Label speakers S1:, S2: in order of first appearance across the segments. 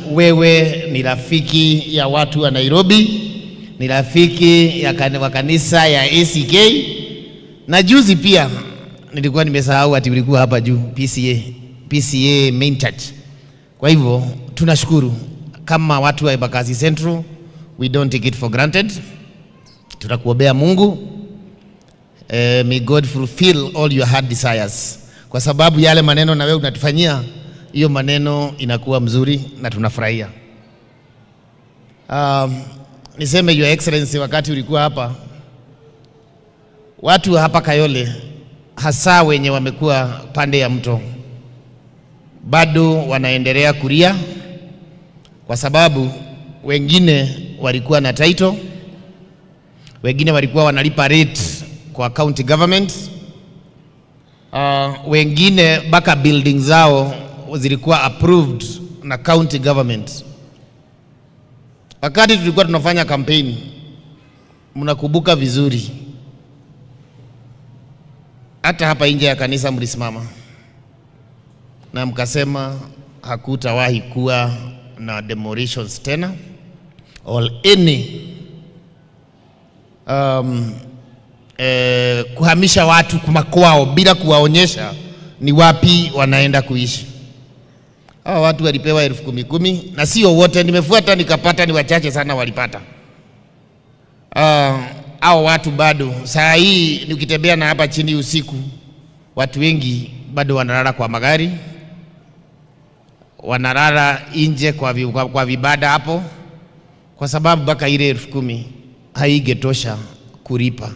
S1: wewe ni rafiki ya watu wa Nairobi, ni rafiki ya kan- wa kanisa ya ACK, na juzi pia nilikuwa nimesahau ati ulikuwa hapa juu PCA, PCA Main Church. Kwa hivyo tunashukuru kama watu wa Embakasi Central, we don't take it for granted. Tutakuombea Mungu eh, may God fulfill all your heart desires, kwa sababu yale maneno na wewe unatufanyia, hiyo maneno inakuwa mzuri na tunafurahia. Um, niseme your excellency, wakati ulikuwa hapa, watu wa hapa Kayole hasa wenye wamekuwa pande ya mto bado wanaendelea kulia kwa sababu wengine walikuwa na title, wengine walikuwa wanalipa rate kwa county government. Uh, wengine mpaka building zao zilikuwa approved na county government. Wakati tulikuwa tunafanya kampeni, mnakumbuka vizuri, hata hapa nje ya kanisa mlisimama na mkasema hakutawahi kuwa na demolitions tena or any um, eh, kuhamisha watu makwao bila kuwaonyesha ni wapi wanaenda kuishi. Hawa watu walipewa elfu kumi kumi na sio wote, nimefuata nikapata, ni wachache sana walipata. Uh, hao watu bado saa hii nikitembea na hapa chini usiku, watu wengi bado wanalala kwa magari, wanalala nje kwa, vi, kwa, kwa vibada hapo, kwa sababu mpaka ile elfu kumi haigetosha kulipa.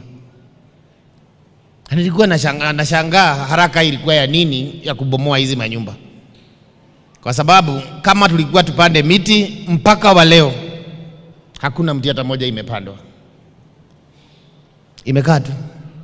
S1: Na Nilikuwa nashangaa nashangaa haraka ilikuwa ya nini ya kubomoa hizi manyumba, kwa sababu kama tulikuwa tupande miti mpaka wa leo hakuna mti hata moja imepandwa, imekaa tu.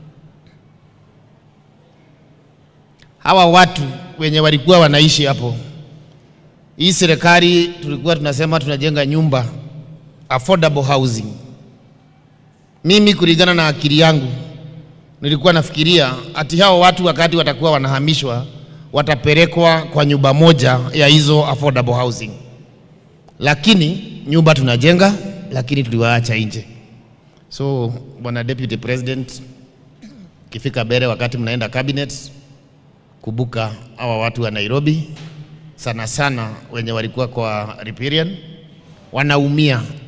S1: Hawa watu wenye walikuwa wanaishi hapo, hii serikali tulikuwa tunasema tunajenga nyumba affordable housing. Mimi kulingana na akili yangu nilikuwa nafikiria ati hao watu wakati watakuwa wanahamishwa watapelekwa kwa nyumba moja ya hizo affordable housing, lakini nyumba tunajenga, lakini tuliwaacha nje. So bwana deputy president, kifika mbele wakati mnaenda cabinet, kubuka hawa watu wa Nairobi sana sana wenye walikuwa kwa riparian wanaumia